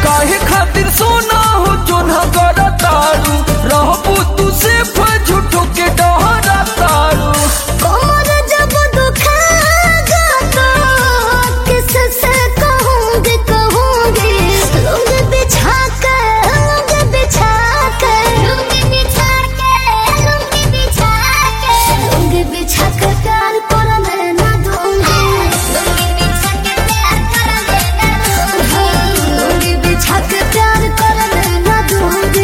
काहे खातिर सोना हो जोना कर तारू रहबू तू सिर्फ झूठो के डहरा तारू कमर जब दुखेगा तो किससे कहूँगी कहूँगी लुंग बिछा के लुंग बिछा के लुंग बिछा के लुंग बिछा के लुंग बिछा के प्यार करने ना दूँगी लुंग बिछा के प्यार करने ना दूँगी लुंग बिछा के प्यार करने ना दूँगी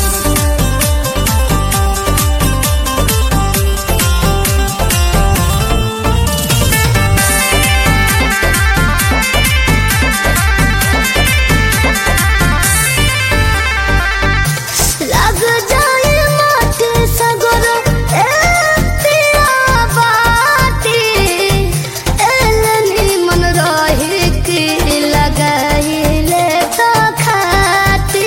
लग जाए माटी सगर ए पिया बाटी एलनी मन रही की लगाइले तो खाती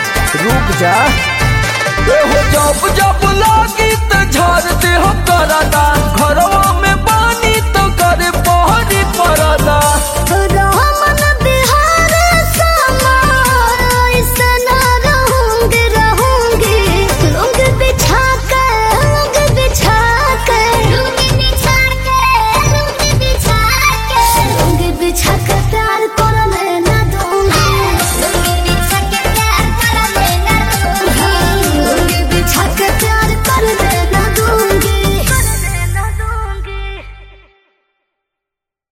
रुक जा ए हो जब जब लागी त झाड़ दे हम करा